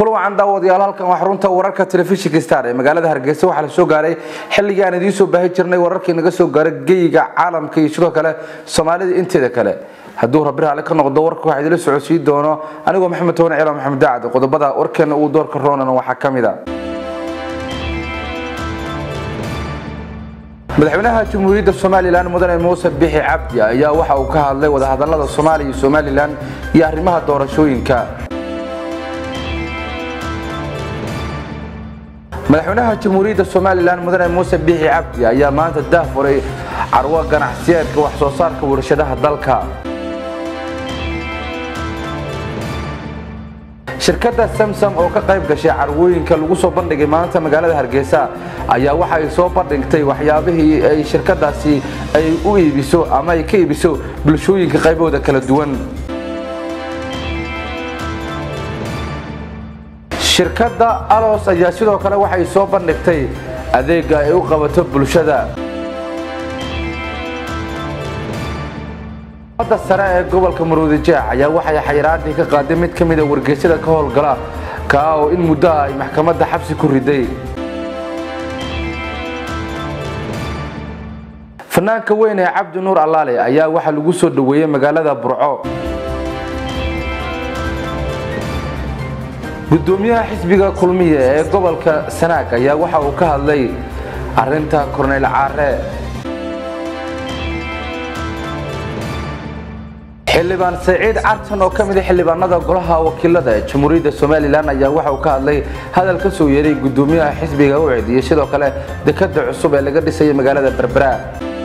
kulan wacan daawadayaal halkan waa xarunta wararka telefishinka star ee magaalada hargeysa waxaa la soo gaaray xilligii aan idiin soo baahi jirnay wararkii naga soo gaaray geyiga caalamka iyo sidoo kale soomaalida inteeda kale hadduu rabbi raali ka noqdo warka waxaa idila socodsiin doono anigoo maxamed toban ciilan maxamed daacad qodobada warkeena uu doorka roonana waxaa ka mid a madaxweynaha jamhuuriyadda somalilan mudane muuse bixi cabdi ayaa waxa uu ka hadlay wadahadalada soomaaliya iyo somalilan iyo arrimaha doorashooyinka madaxweynaha jamhuuriyadda somalilan mudane muuse bixi cabdi ayaa maanta daafuray carwo ganacsiyeedka wax soo saarka warshadaha dalka shirkadda samsam oo ka qayb gashay carwooyinka lagu soo bandhigay maanta magaalada hargeysa ayaa waxa ay soo bandhigtay waxyaabihii ay shirkadaasi ay u iibiso ama ay ka iibiso bulshooyinka qaybahooda kala duwan shirkadda alos ayaa sidoo kale waxay soo bandhigtay adeega ay u qabato bulshada da sare ee gobolka maruudijeex ayaa waxay xayiraadii ka qaaday mid ka mida wargeysyada ka howlgala kaa oo in muddo ah ay maxkamadda xabsi ku riday fanaanka weyn ee cabdi nuur allaale ayaa waxaa lagu soo dhoweeyey magaalada burco gudoomiyaha xisbiga kulmiye ee gobolka sanaag ayaa waxa uu ka hadlay arinta korneyl caare xildhibaan saciid cartan oo ka mida xildhibaanada golaha wakiilada ee jamhuuriyadda somalilan ayaa waxa uu ka hadlay hadal ka soo yeeray gudoomiyaha xisbiga u cediyey sidoo kale dekada cusub ee laga dhisaya magaalada berbera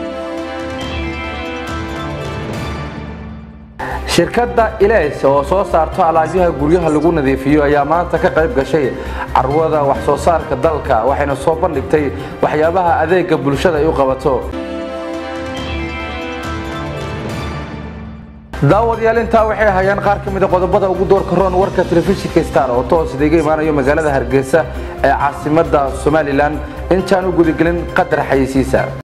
shirkadda ilays oo soo saarto alaabyaha guryaha lagu nadiifiyo ayaa maanta ka qayb gashay carwada wax soo saarka dalka waxayna soo bandhigtay waxyaabaha adeega bulshada ay u qabato daawadayaal intaa waxay hayaan qaar ka mida qodobada ugu doorka roon warka telefishinka star oo toos idiga imaanayo magaalada hargeysa ee caasimada somalilan intaan u gudagelin qadar xayeysiisa